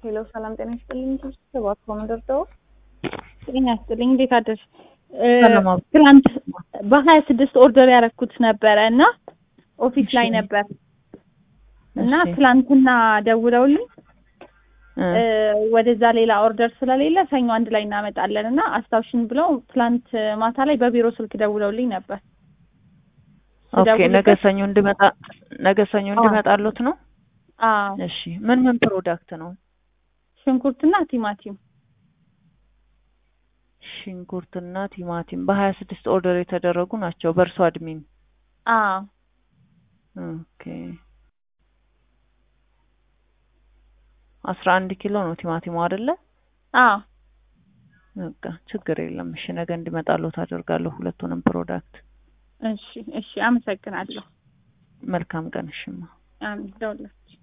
ሄሎ ሰላም ጤና ይስጥልኝ። ሰባት ኮመንደርተው ጤና ይስጥልኝ። እንዴት አደርሽ? ትናንት በሀያ ስድስት ኦርደር ያደረኩት ነበረ እና ኦፊስ ላይ ነበር እና ትላንትና ደውለውልኝ ወደዛ ሌላ ኦርደር ስለሌለ ሰኞ አንድ ላይ እናመጣለን እና አስታውሽን ብለው ትላንት ማታ ላይ በቢሮ ስልክ ደውለውልኝ ነበር። ኦኬ ነገ ሰኞ እንድመጣ ነገ ሰኞ እንድመጣሎት ነው። አዎ እሺ ምን ምን ፕሮዳክት ነው? ሽንኩርትና ቲማቲም ሽንኩርትና ቲማቲም በሀያ ስድስት ኦርደር የተደረጉ ናቸው በእርሶ አድሚን። አዎ ኦኬ አስራ አንድ ኪሎ ነው ቲማቲሙ አይደለ? አዎ በቃ ችግር የለም። እሺ ነገ እንዲመጣሎት አደርጋለሁ ሁለቱንም ፕሮዳክት። እሺ እሺ፣ አመሰግናለሁ። መልካም ቀን። እሽማ አሜን። ደውላችሁ